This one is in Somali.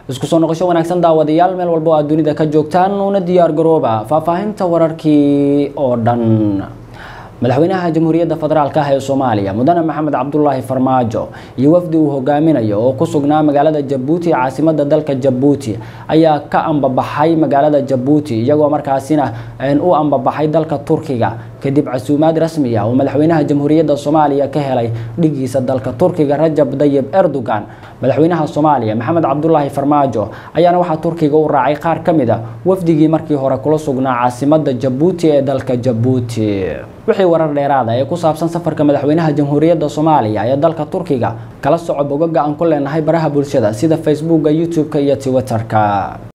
isku soo noqosho wanaagsan daawadayaal meel walba oo aad dunida ka joogtaan una diyaar garooba faahfaahinta wararkii oo dhan madaxweynaha jamhuuriyadda federaalk ah ee soomaaliya mudane maxamed cabdulaahi farmaajo iyo wafdi uu hogaaminayo oo ku sugnaa magaalada jabuuti caasimada dalka jabuuti ayaa ka ambabaxay magaalada jabuuti iyagoo markaasina u ambabaxay dalka turkiga kadib casuumaad rasmi ah oo madaxweynaha jamhuuriyadda soomaaliya ka helay dhigiisa dalka turkiga rajab dayib erdogan madaxweynaha soomaaliya maxamed cabdulaahi farmaajo ayaana waxaa turkiga u raacay qaar ka mid a wafdigii markii hore kula sugnaa caasimada jabuuti ee dalka jabuuti wixii warar dheeraada ee ku saabsan safarka madaxweynaha jamhuuriyadda soomaaliya ee dalka turkiga kala soco bogaga aan ku leenahay baraha bulshada sida facebooka youtube-ka iyo twitterka